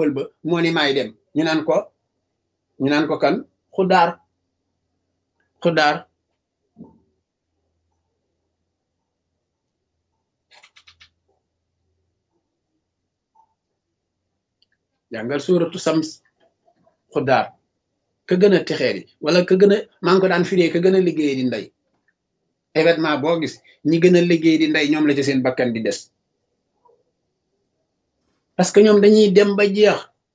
pôl ba moo ni maay dem ñu naan ko ñu naan ko kan xudaar xudaar jàngal suuratu sams xudaar ka gën a texeer yi wala ka gën a maa ngi ko daan firee ka gën a liggéey di ndey événement boo gis ñi gën a liggéey di ndey ñoom la ci seen bakkan di des parce que ñoom dañuy dem ba jeex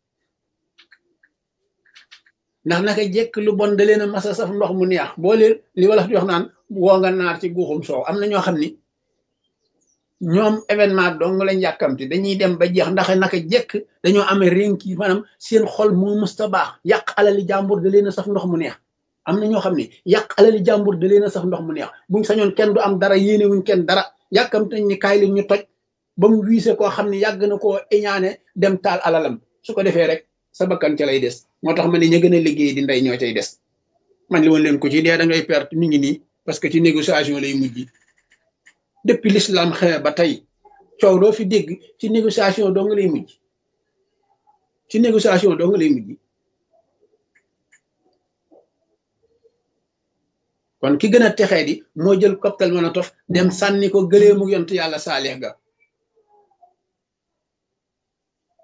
ndax naka jekk lu bon da leen a masa saf ndox mu neex boo leen li wala di wax naan woo nga naar ci guuxum soow am na ñoo xam ni ñoom événement dong lañ yàkkamti dañuy dem ba jeex ndax naka jekk dañoo amee rénki maanaam seen xol moo musta baax yàq alali jàmbur da leen a saf ndox mu neex am na ñoo xam ne yàq alali jàmbur da leen a saf ndox mu neex buñ sañoon kenn du am dara yéene wuñ kenn dara yàkkamti nañ ni kaay li ñu toj ba mu wiise koo xam ne yàgg na koo iñaane dem taal alalam su ko defee rek sa bakkan ca lay des moo tax ma ne ña gën a liggéey di ndey ñoo cay des man li woon leen ko ci dee da ngay perte mi ngi nii parce que ci négociation lay mujj depuis l'islam xewe ba tey coow doo fi dégg ci négociation doo nga lay mujj ci négociation doo nga lay mujj kon ki gën a texee di moo jël cocktail Molotov dem sànni ko gëleemu yont yàlla saalix ga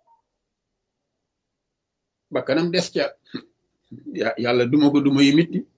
bakkanam des ca yàlla duma ko duma yi mitti